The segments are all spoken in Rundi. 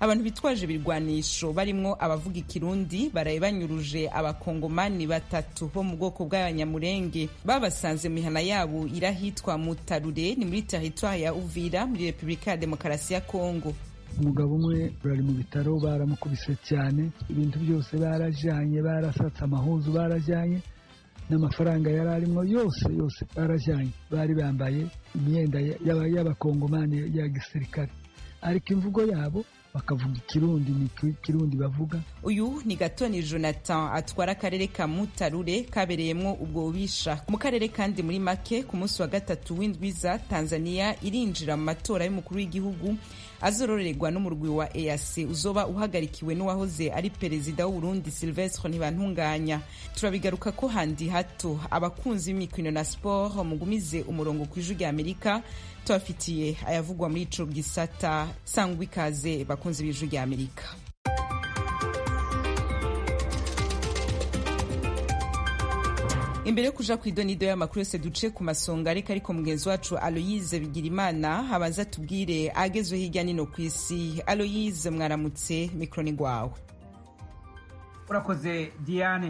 abantu bitwaje ibirwanisho barimwo abavuga ikirundi baraye banyuruje abakongomani batatu bo mu bwoko bw'abanyamurenge babasanze mu mihana yabo irahitwa mutarure ni muri teritwari ya uvira muri repubulika ya demokarasi ya kongo umugabo umwe bari mu bitaro baramukubise cyane ibintu byose barajyanye barasatse amahuzu barajyanye n'amafaranga yari arimo yose yose barajyanye bari bambaye imyenda y'abakongomani ya gisirikare ariko imvugo yabo bakavuga ikirundi ni ikirundi bavuga uyu ni gatoni jonathan atwara akarere ka mutarure kabereyemwo ubwo bubisha mu karere kandi muri make ku munsi wa gatatu w'indwiza tanzania irinjira mu matora y'umukuru w'igihugu azororerwa n'umurwi wa EAC uzoba uhagarikiwe n'uwahoze ari perezida w'Uburundi Silvestre Ntibantunganya turabigaruka ko handi hato abakunzi b'imikino na sport mugumize umurongo ku ijwi rya Amerika tubafitiye ayavugwa muri ico gisata sangwa ikaze bakunzi b'ijwi rya Amerika imbere yo kuja ku idonido y'amakuru yose duce ku masonga ariko ariko mugenzi wacu aloyize bigirimana abanza tubwire agezwe hirya nino ku isi aloyize mwaramutse mikoro ni gwawe urakoze diane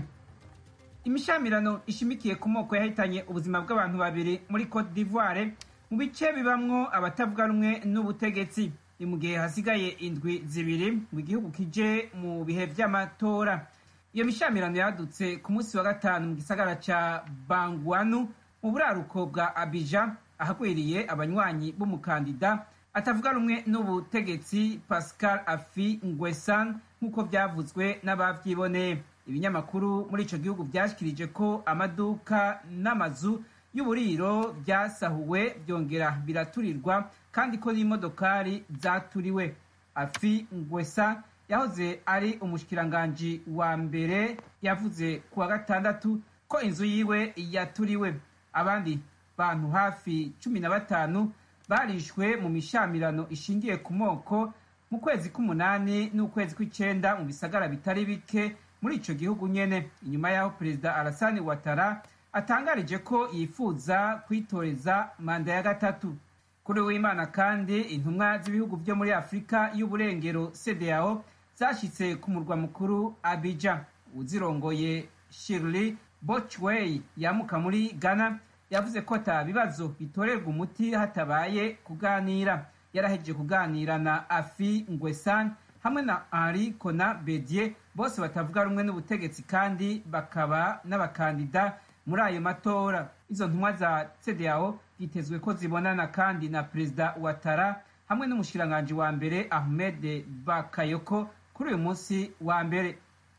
imishamirano ishimikiye ku moko yahitanye ubuzima bw'abantu babiri muri cote d'ivoire mu bice bibamwo abatavuga rumwe n'ubutegetsi ni mu gihe hasigaye indwi zibiri ngo igihugu kije mu bihe vy'amatora iyo mishamirano yadutse ku munsi wa gatanu mu gisagara ca bangwanu mu buraruko bwa abija ahagwiriye abanywanyi b'umukandida atavuga rumwe n'ubutegetsi pascal afi ngwesan nk'uko vyavuzwe n'abavyiboneye ibinyamakuru muri ico gihugu vyashikirije ko amaduka n'amazu y'uburiro vyasahuwe vyongera biraturirwa kandi ko n'imodokari zaturiwe afi ngwesan yahoze ari umushikiranganji wa mbere yavuze ku wa gatandatu ko inzu yiwe yaturiwe abandi bantu hafi cumi na batanu barishwe mu mishamirano ishingiye ku moko mu kwezi k'umunani n'ukwezi kw'icenda mu bisagara bitari bike muri ico gihugu nyene inyuma y'aho perezida arasani watara atangarije ko yifuza kwitoreza manda ya gatatu kuri w'imana kandi intumwa z'ibihugu vyo muri afurika y'uburengero cdao zashitse ku murwa mukuru abija uzirongoye shirley bochway yamuka muri ghana yavuze ko ata bibazo bitorerwa umuti hatabaye kuganira yarahejeje kuganira na afi ngwesan hamwe na henri kona bedie bose batavuga rumwe n'ubutegetsi kandi bakaba n'abakandida muri ayo matora izo ntumwa za cdao byitezwe ko zibonana kandi na perezida watara hamwe n'umushikiranganji wa mbere ahmed bakayoko kuri uyu munsi wa mbere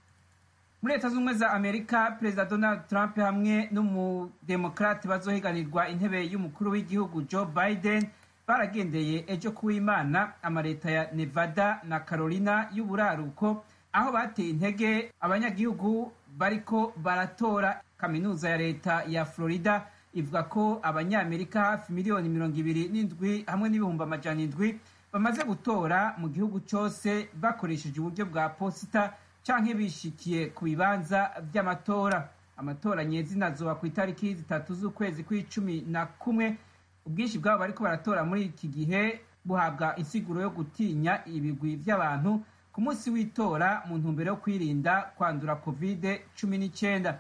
muri leta z'ubumwe za amerika perezida donald trump hamwe n'umudemokrate bazohiganirwa intebe y'umukuru w'igihugu joe biden baragendeye ejo kuw'imana amaleta ya nevada na carolina y'uburaruko aho bateye intege abanyagihugu bariko baratora kaminuza ya leta ya florida ivuga ko abanyamerika hafi miliyoni mirongo ibiri n'indwi hamwe n'ibihumbi amajana indwi bamaze gutora mu gihugu cyose bakoresheje uburyo bwa posita canke bishikiye ku bibanza vy'amatora amatora nyezina azoba ku itariki zitatu z'ukwezi kw'icumi na kumwe ubwinshi bwabo bariko baratora muri iki gihe buhabwa insiguro yo gutinya ibigwi vy'abantu ku munsi w'itora mu ntumbero yo kwirinda kwandura covid cumi n'icyenda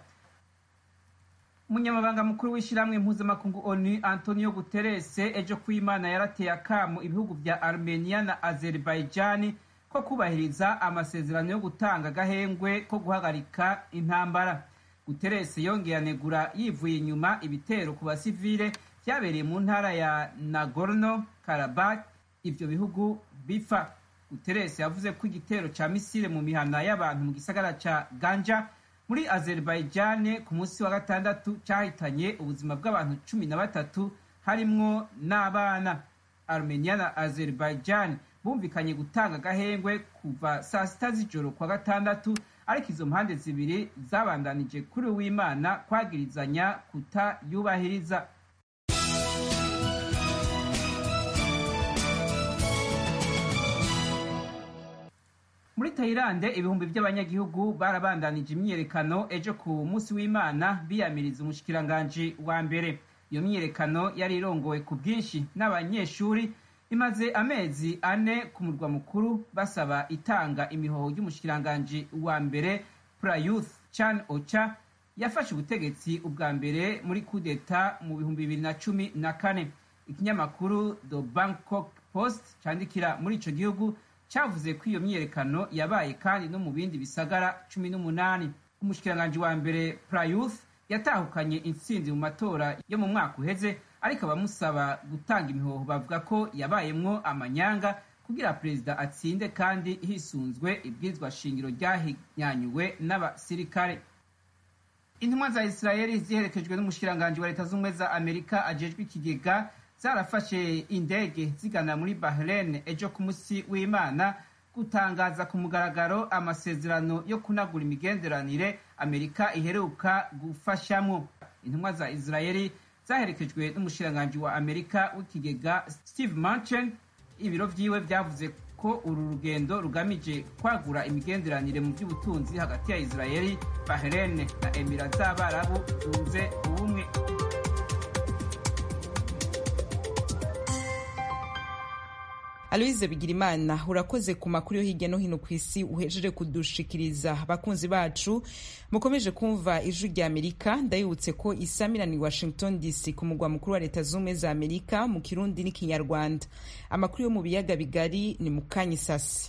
umunyamabanga mukuru w'ishyirahamwe mpuzamakungu onu antonio guterres ejo kw'imana yarateye akamu ibihugu vya armenia na azerbaijani ko kubahiriza amasezerano yo gutanga agahengwe ko guhagarika intambara guterres yongeye anegura yivuye inyuma ibitero ku basivile vyabereye mu ntara ya nagorno karabak ivyo bihugu bifa guterres yavuze ko igitero ca misile mu mihana y'abantu mu gisagara ca ganja muri azerbaijan ku munsi wa gatandatu cyahitanye ubuzima bw'abantu cumi na batatu harimwo n'abana armenia na azerbaijan bumvikanye gutanga agahengwe kuva saa sita z'ijoro kwa gatandatu ariko izo mpande zibiri zabandanije kuri uwimana kwagirizanya kutayubahiriza muri tayilande ibihumbi by'abanyagihugu barabandanije imyiyerekano ejo ku munsi w'imana biyamiriza umushikiranganji wa mbere iyo myiyerekano yari irongowe ku bwinshi n'abanyeshuri imaze amezi ane ku murwa mukuru basaba itanga imihoho ry'umushikiranganji wa mbere prayuth chan ocha yafashe ubutegetsi ubwa mbere muri kudeta mu bihumbi bibiri na cumi na kane ikinyamakuru the bangkok post candikira muri ico gihugu cavuze ko iyo myiyerekano yabaye kandi no mu bindi bisagara cumi n'umunani umushikiranganji wa mbere prayuth yatahukanye intsinzi mu matora yo mu mwaka uheze ariko abamusaba gutanga imihoho bavuga ko yabayemwo amanyanga kugira perezida atsinde kandi hisunzwe ibwirizwa shingiro ryahinyanyuwe n'abasirikare intumwa za isirayeli ziherekejwe n'umushikiranganji wa leta z'ubumwe za amerika ajejwe ikigega zarafashe indege zigana muri bahrain ejo ku munsi w'imana gutangaza ku mugaragaro amasezerano yo kunagura imigenderanire amerika iheruka gufashamwo intumwa za isirayeli zaherekejwe n'umushikiranganji wa amerika w'ikigega steve manchen ibiro vyiwe vyavuze ko uru rugendo rugamije kwagura imigenderanire mu by'ubutunzi hagati ya isirayeli bahrain na emira z'abarabu zunze ubumwe aloise bigirimana urakoze ku makuru yo hirya no hino ku isi uhejeje kudushikiriza abakunzi bacu mukomeje kumva ijwi rya amerika ndayibutse ko isamirani washington dc ku mugwa mukuru wa leta z'ubumwe za amerika mu kirundi n'ikinyarwanda amakuru yo mu biyaga bigari ni mu kanyisasi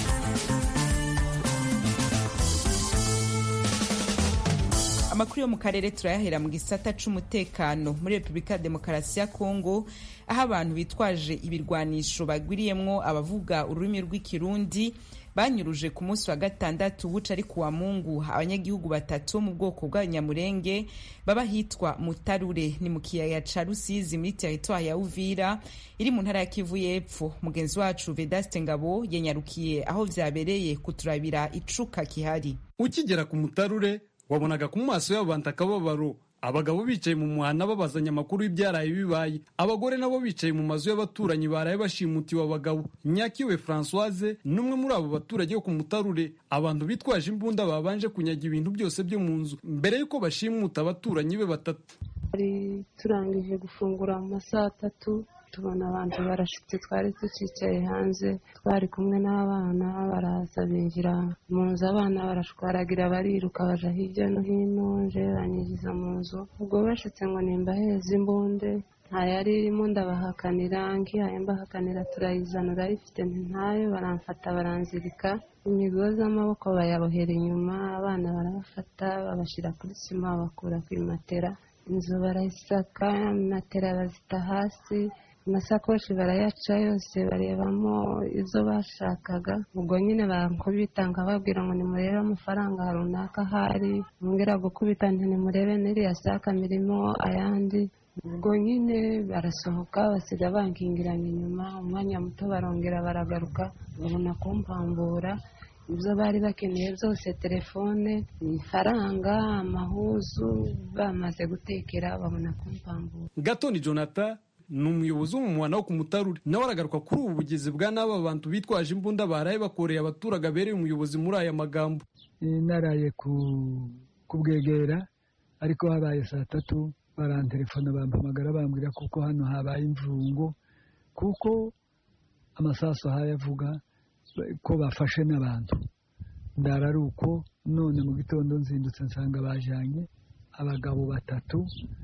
amakuru yo mu karere turayahera mu gisata c'umutekano muri repubulika ya demokarasi ya kongo aho abantu bitwaje ibirwanisho bagwiriyemwo abavuga ururimi rw'ikirundi banyuruje ku munsi wa gatandatu buca ari kuwa mungu abanyagihugu batatu mu bwoko bw'abanyamurenge baba hitwa mutarure ni mu kiyaya ca rusizi muri teritwari ya uvira iri mu ntara ya kivu y'epfo mugenzi wacu vedaste ngabo yanyarukiye aho vyabereye kuturabira icuka kihari ukigera ku mutarure wabonaga ku maso y'abo bantu akababaro abagabo bicaye mu muhanda babazanya amakuru y'ibyaraye bibaye abagore nabo bicaye mu mazu y'abaturanyi baraye bashimutiwe abagabo nyakiwe francoise n'umwe muri abo baturage bo ku mutarure abantu bitwaje imbunda babanje kunyaga ibintu byose byo mu nzu mbere y'uko bashimuta abaturanyi be batatu twari turangije gufungura mu masaha atatu tubona abantu barashitse twari tucicaye hanze twari kumwe n'abana baraza binjira mu nzu abana barashwaragira bariruka baja hirya no hino nje banyinjiza mu nzu ubwo bashitse ngo nimbaheze imbunde nta yari irimo ndabahakanira ngihaye mbahakanira turayizana urayifite ntayo baramfata baranzirika imigozi amaboko bayabohera inyuma abana barabafata babashyira kuri sima bakura ku matera inzu barayisaka matera bazita hasi amasakoshi barayaca yose barebamo izo bashakaga ubwo nyine bankubita nkababwira ngo nimurebe amafaranga runaka ahari mwongera gukubita nti nimurebe n'iriya saka mirimo ayandi ubwo nyine barasohoka basiga bankingiranye inyuma umwanya muto barongera baragaruka babona kumpambura ibyo bari bakeneye byose telefone ifaranga amahuzu bamaze gutekera babona kumpambura gatoni jonathan ni umuyobozi w'umumwana wo ku mutarure nawe aragaruka kuri ubu bugizi bwa n'aba bantu bitwaje imbunda baraye bakoreye abaturage abereye umuyobozi muri aya magambo naraye kubwegera ariko habaye saa tatu barantelefona bampamagara bambwira kuko hano habaye imvungo kuko amasaso hayavuga ko bafashe n'abantu ndara ari uko none mu gitondo nzindutse nsanga bajyanye abagabo batatu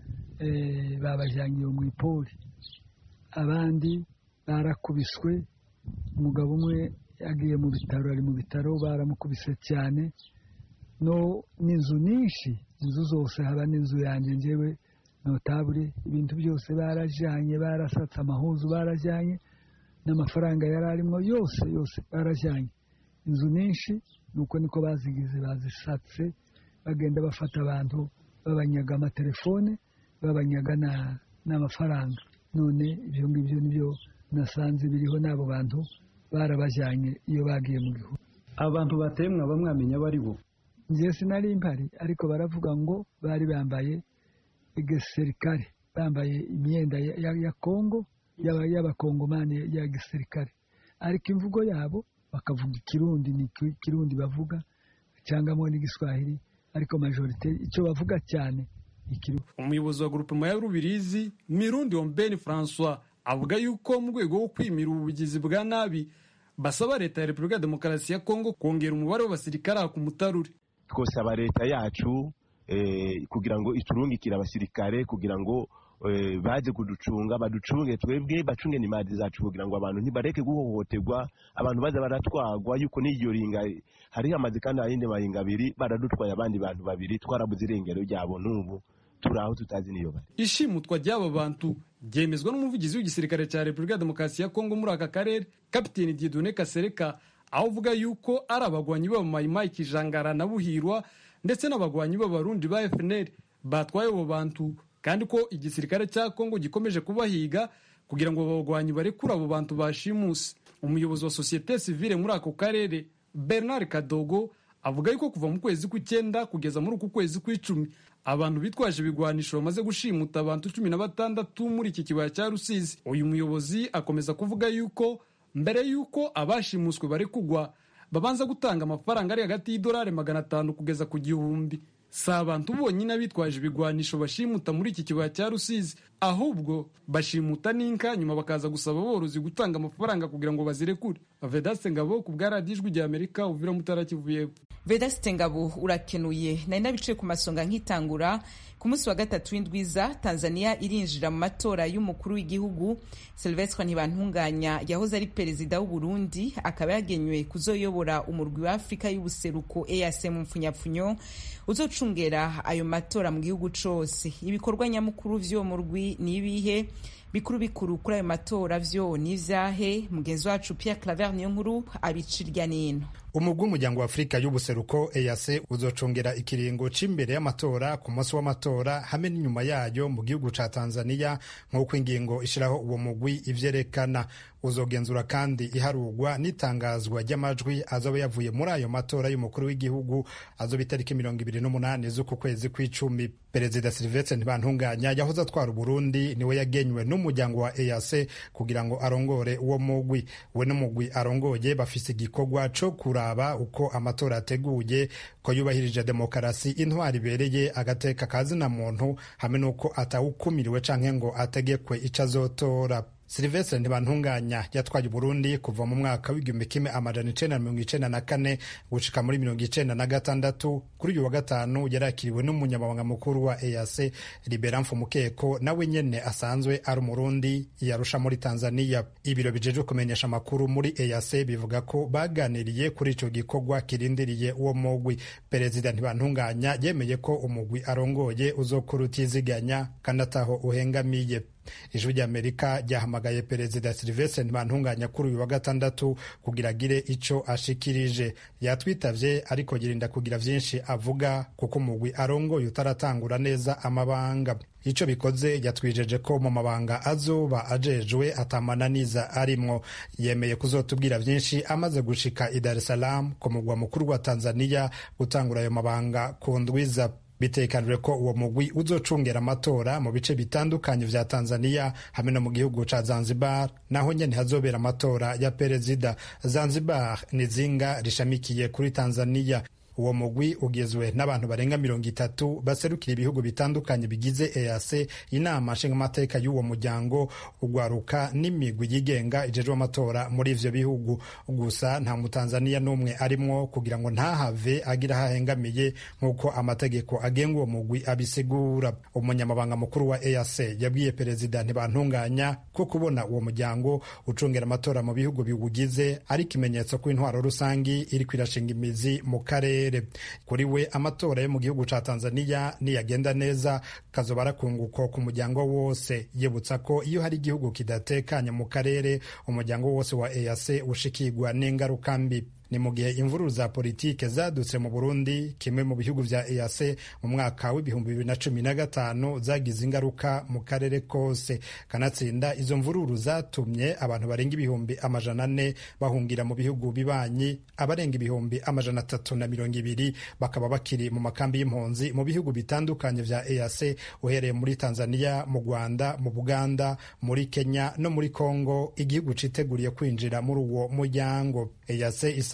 babajyanye mu ipori abandi barakubiswe umugabo umwe yagiye mu bitaro ari mu bitaro baramukubise cyane no n'inzu nyinshi inzu zose haba n'inzu yanjye ngewe notabure ibintu byose barajyanye barasatse amahuzu barajyanye n'amafaranga yari arimo yose yose barajyanye inzu nyinshi nuko niko bazigize bazisatse bagenda bafata abantu babanyaga amatelefone babanyaga n'amafaranga none ibyo ngibyo nibyo nasanze biriho n'abo bantu barabajyanye iyo bagiye mu gihugu abantu bateye mwaba mwamenya abo ari bo njye sinari mpari ariko baravuga ngo bari bambaye igisirikare bambaye imyenda ya kongo y'abakongomani ya gisirikare ariko imvugo yabo bakavuga ikirundi ni ikirundi bavuga cyangwa n'igiswahili ariko majorite icyo bavuga cyane umuyobozi wa grupema ya rubirizi mirundi ombeni francois avuga yuko mu rwego rwo kwimira ubugizi bwa nabi basaba leta ya repubulika ya demokarasi ya kongo kongera umubare w'abasirikare ku mutarure twosaba leta yacu kugira ngo iturungikire abasirikare kugira ngo baze kuducunga baducunge twebwe bacunge n'imari zacu kugira ngo abantu ntibareke guhohoterwa abantu baza baratwagwa yuko n'iyo ringa hari hamaze kandi ayindi maringa abiri baradutwaye abandi bantu babiri twarabuze irengero ryabo n'ubu turi aho tutazi niyo bari ishimutwa ry'aba bantu ryemezwa n'umuvugizi w'igisirikare cya repubulika ya demokarasi ya kongo muri aka karere kapiteni diedone kasereka aho uvuga yuko ari abagwanyi b'abamayimayi kijangara na buhirwa ndetse n'abagwanyi b'abarundi ba fnr batwaye abo bantu kandi ko igisirikare cya kongo gikomeje kubahiga kugira ngo abagwanyi barekure abo bantu bashimuse umuyobozi wa sosiyete sivile muri ako karere bernard kadogo avuga yuko kuva mu kwezi kw'icyenda kugeza muri uku kwezi kw'icumi abantu bitwaje ibigwanisho bamaze gushimuta abantu cumi na batandatu muri iki kibaya cya rusizi uyu muyobozi akomeza kuvuga yuko mbere y'uko abashimuswe bari kugwa babanza gutanga amafaranga ari hagati y'idolari magana atanu kugeza ku gihumbi si abantu bonyine bitwaje ibigwanisho bashimuta muri iki kibaya cya rusizi ahubwo bashimuta n'inka nyuma bakaza gusaba aborozi gutanga amafaranga kugira ngo bazirekure vedaste ngabo ku bwa radiyo ijwi rya amerika uvira mutara kivu y'epfo vedaste ngabo urakenuye nari nabicaye ku masonga nkitangura ku munsi wa gatatu w'indwiza tanzania irinjira mu matora y'umukuru w'igihugu silvestre ntibantunganya yahoze ari perezida w'u burundi akaba yagenywe kuzoyobora umurwi wa afurika y'ubuseruko eac mu mpfunyapfunyo uzocungera ayo matora mu gihugu cose ibikorwa nyamukuru vy'uwo murwi ni ibihe bikuru bikuru kuri ayo matora vyo ni ivyahe mugenzi wacu pierre claver niyo nkuru abicirya nino umugwi w'umuryango wa afurika y'ubuseruko eac uzocongera ikiringo c'imbere y'amatora ku munsi w'amatora hamwe n'inyuma yayo mu gihugu ca tanzania nk'uko ingingo ishiraho uwo mugwi ivyerekana uzogenzura kandi iharurwa n'itangazwa ry'amajwi azoba yavuye muri ayo matora y'umukuru w'igihugu azoba itariki mirongo ibiri n'umunani z'uku kwezi kw'icumi perezida silvestre ntibantunganya yahoze atwara uburundi niwe yagenywe n'umuryango wa eac kugira ngo arongore uwo mugwi we n'umugwi arongoye bafise igikorwa co kuraba uko amatora ateguye ko yubahirije demokarasi intwari ibereye agateka kazina muntu hamwe n'uko atawukumiriwe canke ngo ategekwe ico azotora silvestre ntibantunganya yatwaye uburundi kuva mu mwaka w'igihumbi kimwe amajana icenda na mirongo icenda na kane gushika muri mirongo icenda na gatandatu kuri uyu wa gatanu yarakiriwe n'umunyamabanga mukuru wa eac libera mfumukeko nawe nyene asanzwe ari umurundi yarusha muri tanzania ibiro bijejwe kumenyesha amakuru muri eac bivuga ko baganiriye kuri ico gikorwa kirindiriye uwo mugwi perezida ntibantunganya yemeye ko umugwi arongoye uzokura utiziganya kandi ataho uhengamiye ijwi ry'amerika ryahamagaye perezida silvestre ntibantunganya kuri uyu wa gatandatu kugira agire ico ashikirije yatwitavye ariko yirinda kugira vyinshi avuga kuko umugwi arongoye utaratangura neza amabanga ico bikoze yatwijeje ko mu mabanga azoba ajejwe atamananiza arimwo yemeye kuzotubwira vyinshi amaze gushika i dar es salaam ku mugwa mukuru wa tanzania gutangura ayo mabanga ku ndwiza bitekanijwe ko uwo mugwi uzocungera amatora mu bice bitandukanye vya tanzania hamwe no mu gihugu ca zanzibar naho nyene hazobera amatora ya perezida zanzibar ni zinga rishamikiye kuri tanzania uwo mugwi ugizwe n'abantu barenga mirongo itatu baserukira ibihugu bitandukanye bigize eac inama nshingamateka y'uwo muryango ugwaruka n'imigwi yigenga ijejwe amatora muri ivyo bihugu gusa nta mutanzaniya n'umwe arimwo kugira ngo ntahave agira hahengamiye nk'uko amategeko agenga uwo mugwi abisigura umunyamabanga mukuru wa eac yabwiye perezida ntibantunganya ko kubona uwo muryango ucungera amatora mu bihugu biwugize ari ikimenyetso ko intwaro rusangi iriko irashinga imizi mu karere kuri we amatora yo mu gihugu ca tanzania niyagenda neza kazoba arakunguko ku muryango wose yibutsa ko iyo hari igihugu kidatekanye mu karere umuryango wose wa eac ushikirwa n'ingaruka mbi ni mu gihe imvururu za politike zadutse mu burundi kimwe mu bihugu vya eac mu mwaka w'ibihumbi bibiri na cumi na gatanu zagize ingaruka mu karere kose kanatsinda izo mvururu zatumye abantu barenga ibihumbi amajana ane bahungira mu bihugu bibanyi abarenga ibihumbi amajana atatu na mirongo ibiri bakaba bakiri mu makambi y'impunzi mu bihugu bitandukanye vya eac uhereye muri tanzania mu rwanda mu buganda muri kenya no muri congo igihugu citeguriye kwinjira muri uwo muryango eac isa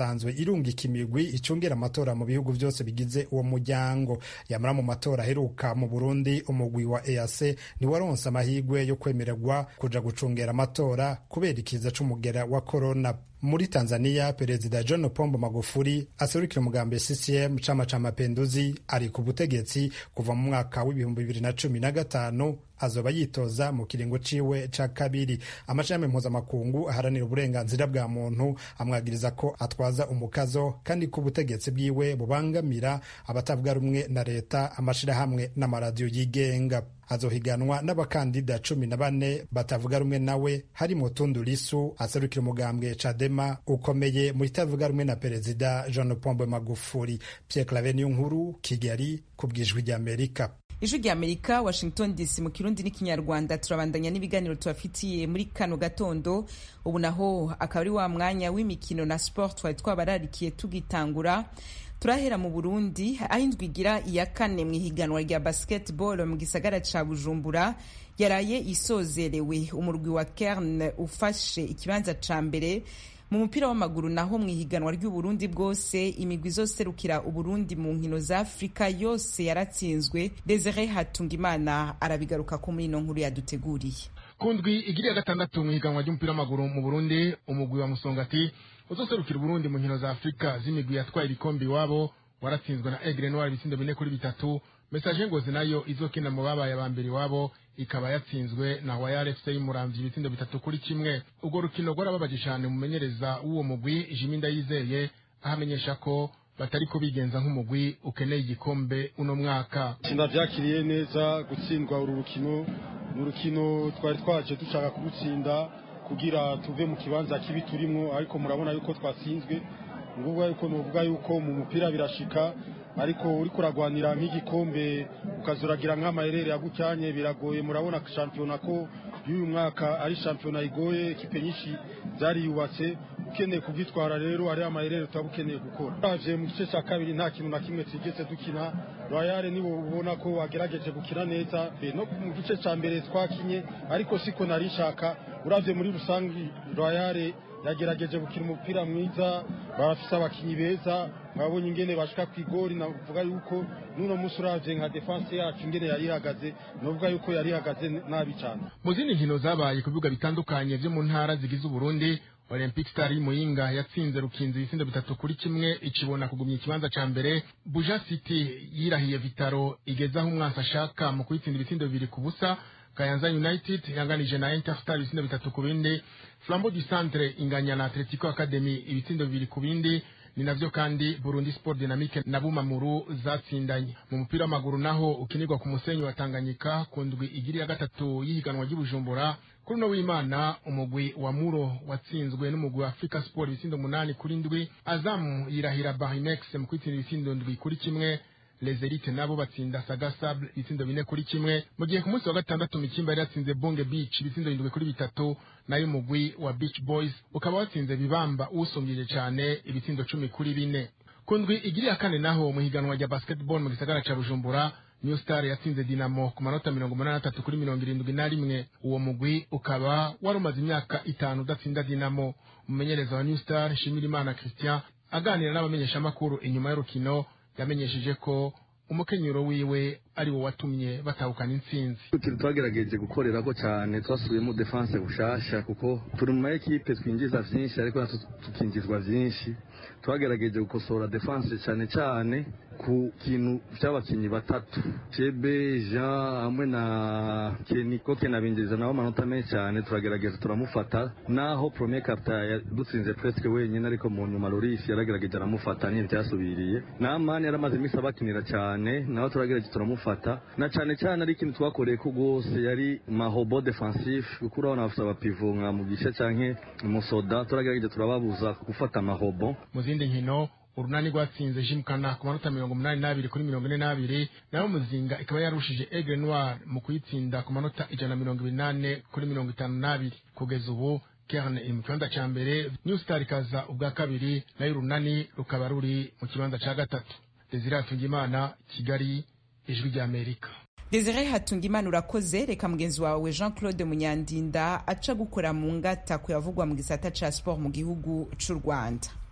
isanzwe irungika imigwi icungira amatora mu bihugu byose bigize uwo muryango yamara mu matora aheruka mu burundi umugwi wa eac ntiwaronse amahirwe yo kwemererwa kuja gucungera amatora kubera ikiza c'umugera wa korona muri tanzania perezida john pombo magufuli aserukira umugambi ccm chama cha mapenduzi ari ku butegetsi kuva mu mwaka w'ibihumbi bibiri na cumi na gatanu azoba yitoza mu kiringo ciwe ca kabiri amashami mpuzamakungu aharanira uburenganzira bwa muntu amwagiriza ko atwaza umukazo kandi ko ubutegetsi bwiwe bubangamira abatavuga rumwe na leta amashirahamwe n'amaradiyo yigenga azohiganwa n'abakandida cumi na bane batavuga rumwe nawe harimo Tundu Lisu aserukira umugambwe Chadema ukomeye mu itavuga rumwe na perezida Jean Pombe Magufuli. Pierre Claver Niyonkuru, Kigali, ku bw'ijwi ry'Amerika. ijwi rya amerika washington dc mu kirundi n'ikinyarwanda turabandanya n'ibiganiro tubafitiye muri kano gatondo ubu naho akaba ari wa mwanya w'imikino na sport twari twabararikiye tugitangura turahera mu burundi aho indwi igira iya kane mu ihiganwa rya basketball mu gisagara ca bujumbura yaraye isozerewe umurwi wa kerne ufashe ikibanza ca mbere mu mupira w'amaguru naho mu ihiganwa ry'uburundi bwose imigwi izoserukira uburundi mu nkino za afurika yose yaratsinzwe desire hatungimana arabigaruka ko muri ino nkuru yaduteguriye ku ndwi igiriya gatandatu mu ihiganwa ry'umupira w'amaguru mu burundi umugwi wa musongati uzoserukira uburundi mu nkino za afurika z'imigwi yatwaye ibikombe iwabo waratsinzwe na egre noir ibitsindo bine kuri bitatu mesaje ngozi nayo izokina mu babaye aba mbere iwabo ikaba yatsinzwe na wayar fc y'umuramvyi ibitsindo bitatu kuri kimwe urwo rukino rwarababaje cane umumenyereza w'uwo mugwi jimi ndayizeye ahamenyesha ko batariko bigenza nk'umugwi ukeneye igikombe uno mwaka sinavyakiriye neza gutsindwa uru rukino ni urukino twari twaje dushaka kurutsinda kugira tuve mu kibanza kibi turimwo ariko murabona yuko twatsinzwe nguvuga yuko nuvuga yuko mu mupira birashika ariko uriko uragwanira nk'igikombe ukazuragira nk'amaherere yagucyanye biragoye murabona shampiyona ko y'uyu mwaka ari shampiyona igoye ekipe nyinshi zariyubatse ukeneye kubyitwara rero ari amaherere utaba ukeneye gukora uraje mu gice cya kabiri nta kintu na kimwe twigeze dukina royale nibo ubona ko wagerageje gukina neza no mu gice cya mbere twakinye ariko siko nari nshaka uravye muri rusange royale yagerageje gukina umupira mwiza barafise abakinyi beza mwabonye ingene bashika ku igori navuga yuko n'uno munsi uravye nka defense yacu ingene yari ihagaze novuga yuko yari ihagaze nabi cane mu zindi nkino zabaye ku bibuga bitandukanye vyo mu ntara zigize uburundi olympic star y'imuyinga yatsinze rukinzi ibisindo bitatu kuri kimwe ikibona kugumya ikibanza ca mbere buja city yirahiye vitaro igeze aho umwansi ashaka mu kuyitsinda ibisindo bibiri ku busa kayanza united yanganije na interstar ibisindo bitatu ku bindi flambo du centre inganya na atletico academy ibitsindo bibiri ku bindi ni navyo kandi burundi sport dynamique na bumamuru zatsindanye mu mupira w'amaguru naho ukinirwa ku musenyi wa tanganyika ku ndwi igiri ya gatatu y'ihiganwa ry'ubujumbura kuri uno w'imana umugwi wa muro watsinzwe n'umugwi wa africa sport ibitsindo umunani kuri ndwi azamu yirahira barinex mu kwitsinda ibitsindo ndwi kuri kimwe les elites nabo batsinda saga sable ibitsindo bine kuri kimwe mu gihe ku munsi wa gatandatu mikimba yari yatsinze bonge beach ibitsindo indwi kuri bitatu nayo umugwi wa beach boys ukaba watsinze bibamba usumbije cane ibitsindo cumi kuri bine ku ndwi igiri ya kane naho mu higanwa rya basketball mu gisagara ca bujumbura new star yatsinze dinamo ku manota mirongo umunani n'atatu kuri mirongo irindwi na rimwe uwo mugwi ukaba wari umaze imyaka itanu udatsinda dinamo umumenyereza wa new star nshimirimana christian aganira n'abamenyeshamakuru inyuma y'urukino yamenyesheje ko umukenyero wiwe ari wo watumye batahukana intsinzi turi twagerageje gukorera ko cyane twasubiyemo defense bushasha kuko turi mu maekipe twinjiza vyinshi ariko natwe tukinjizwa vyinshi twagerageje gukosora defense cyane cyane ku kintu cy'abakinyi batatu chebe jean hamwe na keniko kenabinjiriza nabo amanota menshi cyane turagerageza turamufata naho premier captain yadutsinze presque wenyine ariko mu nyuma loris yaragerageje aramufata nyine cyasubiriye namani yaramaze iminsi abakinira cyane nawe turagerageje turamufata na cyane cyane ari ikintu twakoreye ko rwose yari mahobo defensif kuko urabona bafite abapivo nka mu gice canke musoda turagerageje turababuza gufata amahobo mu zindi nkino urunani rwatsinze jimkana ku manota mirongo umunani n'abiri kuri mirongo ine n'abiri naho muzinga ikaba yarushije egre noir mu kuyitsinda ku manota ijana na mirongo ibiri n'ane kuri mirongo itanu n'abiri kugeza ubu kerne iri mu kibanza ca mbere new star ikaza ubwa kabiri nayo urunani rukaba ruri mu kibanza ca gatatu desire hatungimana kigali ijwi ry'amerika desire hatungimana urakoze reka mugenzi wawe jean claude munyandinda aca gukora mu ngata kuyavugwa mu gisata ca sport mu gihugu c'u rwanda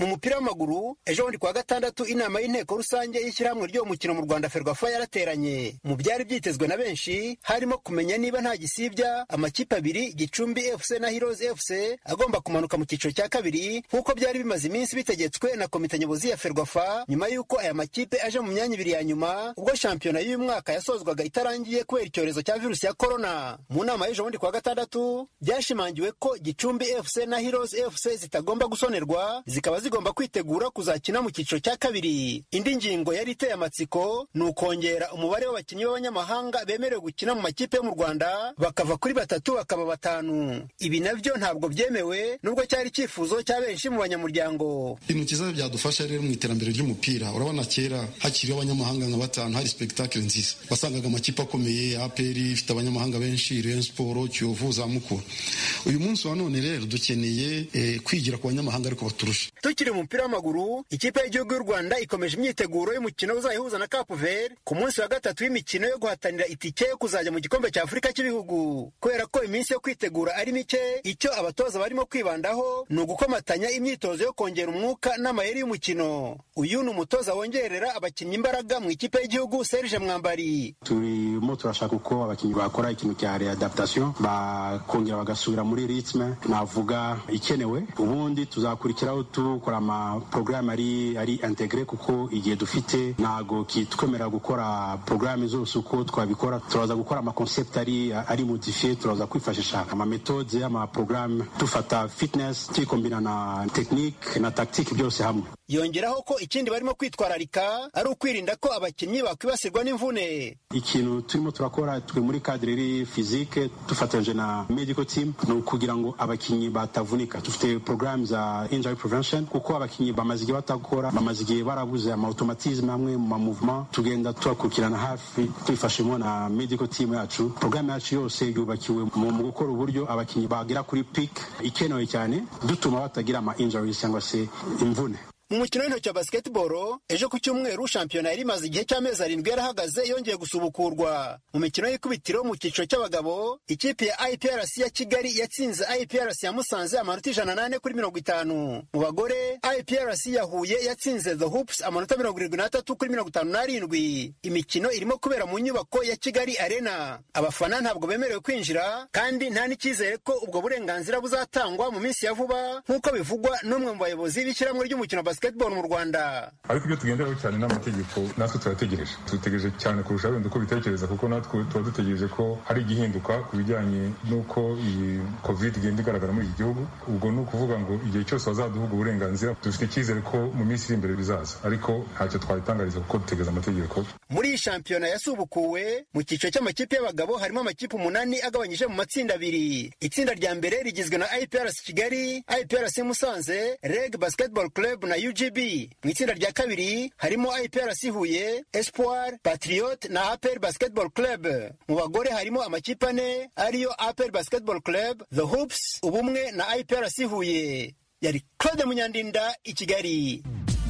mu mupira w'amaguru ejo bundi kuwa gatandatu inama y'inteko rusange y'ishyirahamwe ry'uwo mukino mu rwanda ferwafa yarateranye mu byari byitezwe na benshi harimo kumenya niba nta gisibya amakipe abiri gicumbi fc na heroes fc agomba kumanuka mu cyiciro cya kabiri nk'uko byari bimaze iminsi bitegetswe na komite nyobozi ya ferwafa nyuma y'uko aya makipe aje mu myanya ibiri ya nyuma ubwo shampiyona y'uyu mwaka yasozwaga itarangiye kubera icyorezo cya virusi ya korona mu nama y'ejo bundi kuwa gatandatu byashimangiwe ko gicumbi fc na heroes fc zitagomba gusonerwa zikaba zigomba kwitegura kuzakina mu cyiciro cya kabiri indi ngingo yari iteye amatsiko ni ukongera umubare w'abakinnyi b'abanyamahanga bemerewe gukina mu makipe yo mu rwanda bakava kuri batatu bakaba batanu ibi nabyo ntabwo byemewe nubwo cyari icyifuzo cya benshi mu banyamuryango ibintu cyiza byadufasha rero mu iterambere ry'umupira urabona kera hakiriho abanyamahanga nka batanu hari spectacle nziza wasangaga amakipe akomeye apr ifite abanyamahanga benshi rayon sport kiyovu za mukura uyu munsi wa none rero dukeneye eh, kwigira ku banyamahanga ariko baturusha tukiri mu mupira w'amaguru ikipe y'igihugu y'u rwanda ikomeje imyiteguro y'umukino uzayihuza na cape vert ku munsi wa gatatu w'imikino yo guhatanira itike yo kuzajya mu gikombe cya afurika cy'ibihugu kubera ko iminsi yo kwitegura ari mike icyo abatoza barimo kwibandaho ni ugukomatanya imyitozo yo kongera umwuka n'amayeri y'umukino uyu ni umutoza wongerera abakinnyi imbaraga mu ikipe y'igihugu serge mwambari turimo turashaka uko abakinnyi bakora ikintu cya readaptation bakongera bagasubira muri ritme navuga ikenewe ubundi tuzakurikiraho dukora amaporogaramu ari ari integre kuko igihe dufite ntago kitwemerera gukora porogaramu zose uko twabikora turaza gukora amakonsept ari ari modifiye turaza kwifashisha amametode amaporogaramu dufata fitness tuyikombina na tekinike na tactique byose hamwe yongeraho ko ikindi barimo kwitwararika ari ukwirinda ko abakinnyi bakwibasirwa n'imvune ikintu turimo turakora twe muri kadire iri fizike dufatanyije na medical team ni ukugira ngo abakinnyi batavunika dufite porogaramu za injury prevention kuko abakinnyi bamaze igihe batakora bamaze igihe barabuze amautomatisme amwe mu mamuvement tugenda tubakurikirana hafi twifashemo na medical team yacu porogaramu yacu yose yubakiwe mu gukora uburyo abakinnyi bagera kuri peak ikenewe cyane dutuma batagira ama injuries cyangwa se imvune mu mukino w'intoki wa basketball ejo ku cyumweru shampiyona yari imaze igihe cy'amezi arindwi yarahagaze yongeye gusubukurwa mu mikino y'ikubitiro mu cyiciro cy'abagabo ikipe ya iprc ya kigali yatsinze iprc ya musanze amanota ijana n'ane kuri mirongo itanu mu bagore iprc ya huye yatsinze the hoops amanota mirongo irindwi n'atatu kuri mirongo itanu n'arindwi imikino irimo kubera mu nyubako ya kigali arena abafana ntabwo bemerewe kwinjira kandi nta n'icyizere ko ubwo burenganzira buzatangwa mu minsi ya vuba nk'uko bivugwa n'umwe mu bayobozi b'ishyirahamwe ry'umukino wa basketball mu rwanda ariko ibyo tugenderaho cyane n'amategeko natwe turategereje dutegereje cyane kurusha wenda uko bitekereza kuko natwe tuba dutegereje ko hari igihinduka ku bijyanye n'uko iyi covid igenda igaragara muri iki gihugu ubwo ni ukuvuga ngo igihe cyose bazaduha ubwo burenganzira dufite icyizere ko mu minsi iri imbere bizaza ariko ntacyo twabitangariza kuko dutegereza amategeko muri iyi shampiyona yasubukuwe mu cyiciro cy'amakipe y'abagabo harimo amakipe umunani agabanyije mu matsinda abiri itsinda rya mbere rigizwe na iprc kigali iprc musanze reg basketball club na ugb mu itsinda rya kabiri harimo iprc huye espoir patriot na apr basketball club mu bagore harimo amakipe ane ariyo apr basketball club the hoops ubumwe na iprc huye yari claude munyandinda i kigali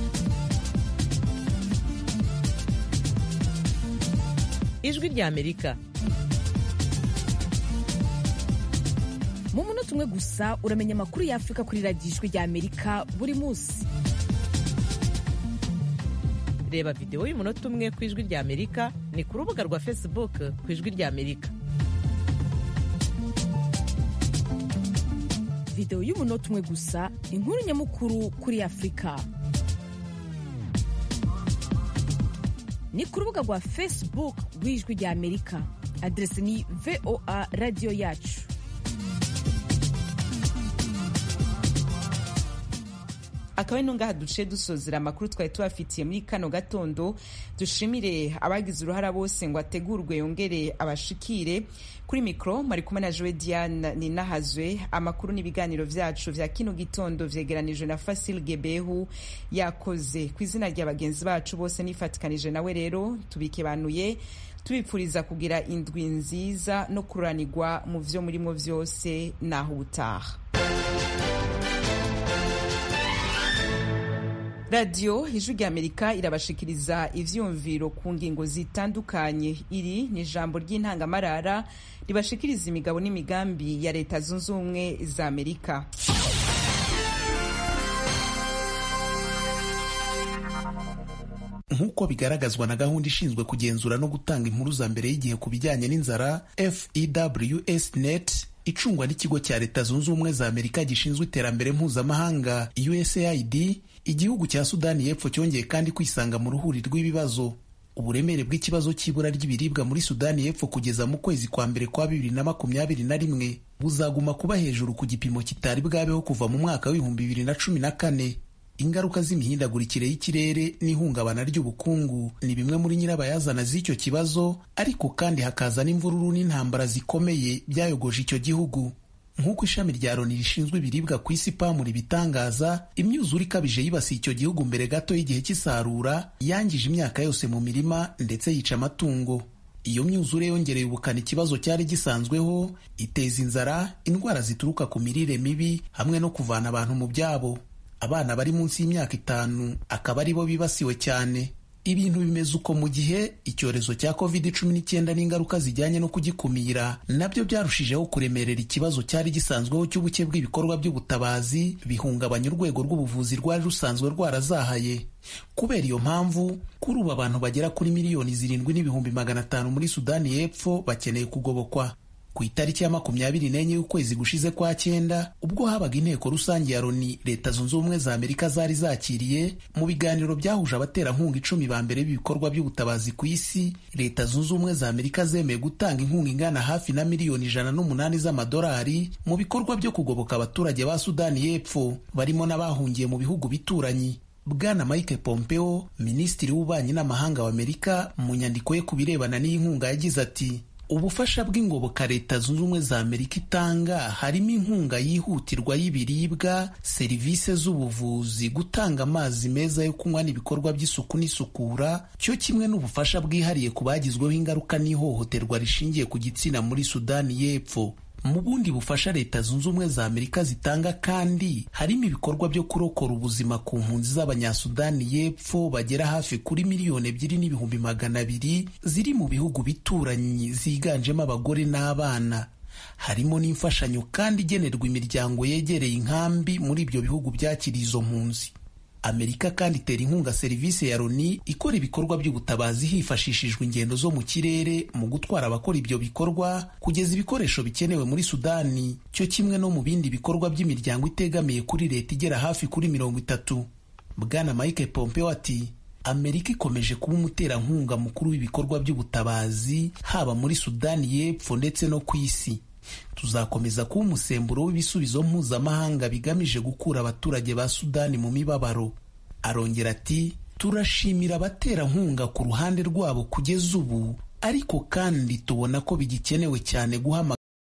ijwi ry'amerika mu munota umwe gusa uramenya amakuru y'afurika kuri radiyo ijwi ry'amerika buri munsi reba videwo y'umunota umwe ku ijwi ry'amerika ni ku rubuga rwa facebook ku ijwi ry'amerika videwo y'umunota umwe gusa inkuru nyamukuru kuri afurika ni ku rubuga rwa facebook rw'ijwi ry'amerika aderesi ni voa radiyo yacu akaba ari ngaha duce dusozera amakuru twari tubafitiye muri kano gatondo dushimire abagize uruhara bose ngo ategurwe yongere abashikire kuri mikoro mwari kumwe na jowe diane ninahazwe amakuru n'ibiganiro byacu vya kino gitondo vyegeranijwe na fasil gebehu yakoze ku izina rya bagenzi bacu bose nifatikanije nawe rero tubikebanuye tubipfuriza kugira indwi nziza no kururanirwa mu vyo murimo vyose naho ubutaha radiyo ijwi ry'amerika irabashikiriza ivyumviro ku ngingo zitandukanye iri ni ijambo ry'intangamarara ribashikiriza imigabo n'imigambi ya leta zunze ubumwe za amerika nk'uko bigaragazwa na gahunda ishinzwe kugenzura no gutanga impuruza mbere y'igihe ku bijyanye n'inzara fews net icungwa n'ikigo cya leta zunze ubumwe za amerika gishinzwe iterambere mpuzamahanga usaid igihugu cya sudani y'epfo cyongeye kandi kwisanga mu ruhuri rw'ibibazo uburemere bw'ikibazo cy'ibura ry'ibiribwa muri sudani y'epfo kugeza mu kwezi kwa mbere kwa bibiri na makumyabiri na rimwe buzaguma kuba hejuru ku gipimo kitari bwabeho kuva mu mwaka w'ibihumbi bibiri na cumi na kane ingaruka z'imihindagurikire y'ikirere n'ihungabana ry'ubukungu ni bimwe muri nyirabayazana z'icyo kibazo ariko kandi hakaza n'imvururu n'intambara zikomeye byayogoje icyo gihugu nk'uko ishami rya loni rishinzwe ibiribwa ku isi pamu ribitangaza imyuzure ikabije yibasiye icyo gihugu mbere gato y'igihe cy'isarura yangije imyaka yose mu mirima ndetse yica amatungo iyo myuzure yongereye ubukana ikibazo cyari gisanzweho iteza inzara indwara zituruka ku mirire mibi hamwe no kuvana abantu mu byabo abana bari munsi y'imyaka itanu akaba ari bo bibasiwe cyane ibintu bimeze uko mu gihe icyorezo cya covid cumi n'icyenda n'ingaruka zijyanye no kugikumira nabyo byarushijeho kuremerera ikibazo cyari gisanzweho cy'ubuke bw'ibikorwa by'ubutabazi bihungabanya urwego rw'ubuvuzi rwari rusanzwe rwarazahaye kubera iyo mpamvu kuri ubu abantu bagera kuri miliyoni zirindwi n'ibihumbi magana atanu muri sudani y'epfo bakeneye kugobokwa ku itariki ya makumyabiri n'enye y'ukwezi gushize kwa cyenda ubwo habaga inteko rusange ya loni leta zunze ubumwe za amerika zari zakiriye mu biganiro byahuje abaterankunga icumi ba mbere b'ibikorwa by'ubutabazi ku isi leta zunze ubumwe za amerika zemeye gutanga inkunga ingana hafi na miliyoni ijana n'umunani z'amadolari mu bikorwa byo kugoboka abaturage ba sudani y'epfo barimo n'abahungiye mu bihugu bituranyi bwana mike pompeo minisitiri w'ububanyi n'amahanga w'amerika mu nyandiko ye ku birebana n'iyi nkunga yagize ati ubufasha bw'ingoboka leta zunze ubumwe za amerika itanga harimo inkunga yihutirwa y'ibiribwa serivisi z'ubuvuzi gutanga amazi meza yo kunywa n'ibikorwa by'isuku n'isukura cyo kimwe n'ubufasha bwihariye ku bagizweho ingaruka n'ihohoterwa rishingiye ku gitsina muri sudani y'epfo mu bundi bufasha leta zunze ubumwe za amerika zitanga kandi harimo ibikorwa byo kurokora ubuzima ku mpunzi z'abanyasudani y'epfo bagera hafi kuri miliyoni ebyiri n'ibihumbi magana abiri ziri mu bihugu bituranyi ziganjemo abagore n'abana harimo n'imfashanyo kandi igenerwa imiryango yegereye inkambi muri ibyo bihugu byakiriye izo mpunzi amerika kandi itera inkunga serivisi ya loni ikora ibikorwa by'ubutabazi hifashishijwe ingendo zo mu kirere mu gutwara abakora ibyo bikorwa kugeza ibikoresho bikenewe muri sudani cyo kimwe no mu bindi bikorwa by'imiryango itegamiye kuri leta igera hafi kuri mirongo itatu bwana mike pompeo ati amerika ikomeje kuba umuterankunga mukuru w'ibikorwa by'ubutabazi haba muri sudani y'epfo ndetse no ku isi tuzakomeza kuba umusemburo w'ibisubizo mpuzamahanga bigamije gukura abaturage ba sudani mu mibabaro arongera ati turashimira abaterankunga ku ruhande rwabo kugeza ubu ariko kandi tubona ko bigikenewe cyane guhamagara